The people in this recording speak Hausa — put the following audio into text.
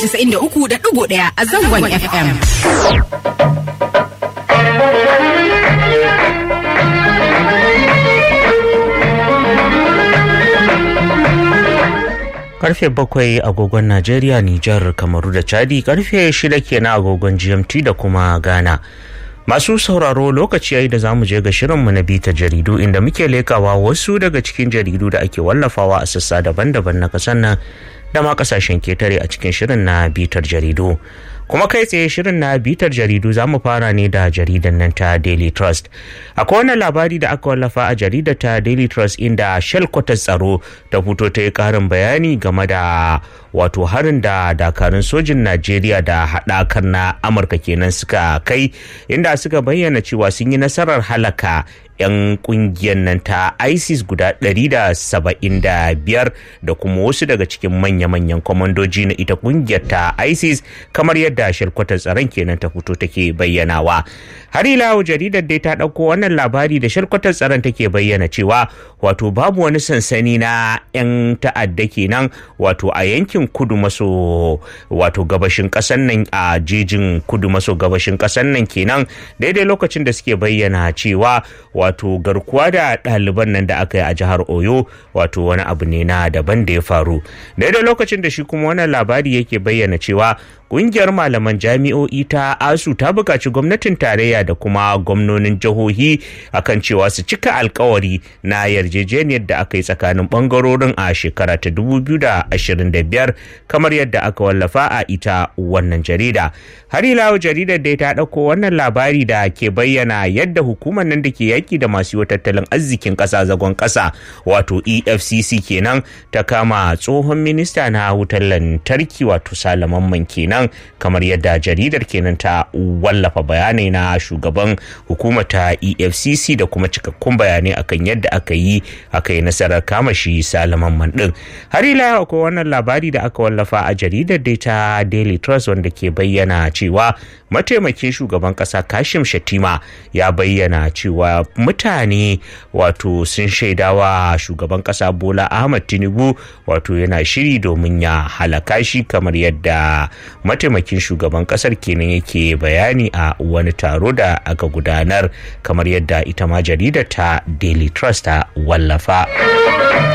93.1 a zangon FM. karfe bakwai agogon najeriya nijar kamaru da chadi karfe shida kenan agogon gmt da kuma ghana masu sauraro lokaci yayi da zamu je ga shirinmu na bita jaridu inda muke lekawa wasu daga cikin jaridu da ake wallafawa a sassa daban-daban na kasan nan da ma kasashen ketare a cikin shirin na bitar jaridu kuma kai tsaye shirin na bitar jaridu za mu fara ne da jaridan nan ta daily trust akwai wani labari da aka wallafa a jaridar ta daily trust inda shelkwatar tsaro ta fito ta yi karin bayani game da wato harin da dakarun sojin najeriya da haɗakar na amurka kenan suka kai inda suka bayyana cewa sun yi nasarar halaka 'yan kungiyar nan ta isis guda 175 da kuma wasu daga cikin manya-manyan kwamandoji na ita kungiyar ta isis kamar yadda shirkwatar tsaron kenan ta fito take bayyanawa har ila jaridar dai ta ɗauko wannan labari da shirkwatar tsaron take bayyana cewa wato babu wani sansani na 'yan ta'adda kenan wato a yankin kudu maso wato gabashin ƙasar nan a jejin kudu maso gabashin ƙasar nan kenan daidai lokacin da suke bayyana cewa wato garkuwa da ɗaliban nan da aka yi a jihar oyo wato wani abu ne na daban da ya faru daidai lokacin da shi kuma wannan labari yake bayyana cewa kungiyar malaman jami'o'i ta asu ta buƙaci gwamnatin tarayya da kuma gwamnonin jihohi akan cewa su cika alkawari na yarjejeniyar da aka yi tsakanin bangarorin a shekara ta 2025 kamar yadda aka wallafa a ita wannan jarida har ila jaridar dai ta ɗauko wannan labari da ke bayyana yadda hukumar nan da ke yaki da masu yi tattalin arzikin ƙasa zagon ƙasa wato efcc kenan ta kama tsohon minista na wutar lantarki wato salaman kenan kenan kamar yadda jaridar kenan ta wallafa bayanai na shugaban hukumar ta efcc da kuma cikakkun bayanai akan yadda aka yi aka yi nasarar kama shi salaman man din har ila akwai wannan labari da aka wallafa a jaridar dai ta daily trust wanda ke bayyana cewa mataimakin shugaban kasa kashim shatima ya bayyana cewa mutane wato sun shaidawa shugaban kasa bola ahmad tinubu wato yana shiri domin ya halaka shi kamar yadda mataimakin shugaban kasar kenan yake bayani a wani taro da aka gudanar kamar yadda ita ma jaridar ta daily trust ta wallafa